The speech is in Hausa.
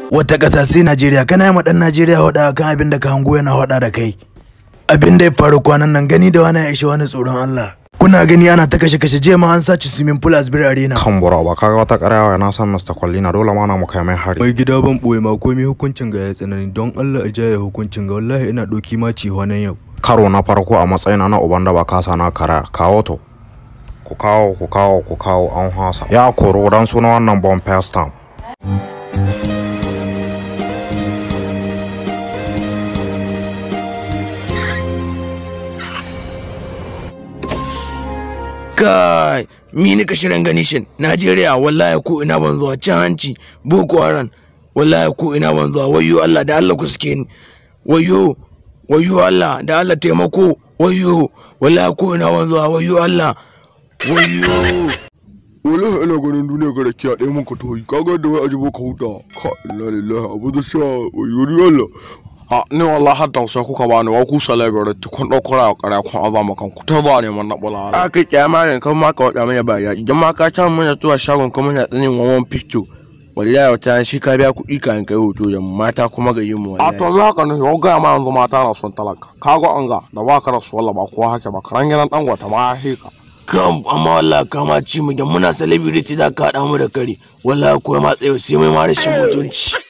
wata ƙasa sai Najeriya kana yi ma ɗan Najeriya hoda kan abin da ka hango yana hoda da kai abin da ya faru kwanan nan gani da wani ya ishe wani tsoron Allah kuna gani ana ta kashe kashe jiya ma an sace swimming pool a Asbir Arena kan bura ba kaga wata ƙaryawa na san Mr. Kwallina dole ma na mu kai mai hari mai gida ban ɓoye ma komai hukuncin ga ya tsanani don Allah a jaya hukuncin ga wallahi ina ɗauki ma ci nan yau karo na farko a matsayina na uban da ba kasa na kara kawo to ku kawo ku kawo ku kawo an hasa ya koro dan suna wannan bomb first time kai mi nika shirin gani shin Najeriya wallahi ko ina ban zuwa cin hanci Boko Haram wallahi ko ina ban zuwa wayo Allah da Allah ku suke ni wayo wayo Allah da Allah taimako wayo wallahi ko ina ban zuwa wayo Allah wayo wallahi ina ganin duniya ga rakiya ɗaya mun ka toyi kaga da wai ajibo ka huta ka inna lillahi abu da sha wayo Allah a ni wallahi har tausa kuka bani wa ku sala ga ratti kun dauko ra kara kun aba makan ku ta ba ne man na bula a kai kyama ne kan ma ka wada mana ba ya idan ma ka ta mana zuwa shagon kuma na tsanin wawan picture wallahi wata shi ka biya kuɗi ka kai hoto da mata kuma ga yin mu a wallahi to za ka ne yau ga ma yanzu mata na son talaka kaga an ga da ba ka rasu wallahi ba ko hake ba karan gidan dan gwata ma ya heka kam amma wallahi kama ci mu da muna celebrity za ka haɗa mu da kare wallahi ko ma tsayo sai mai ma rashin mutunci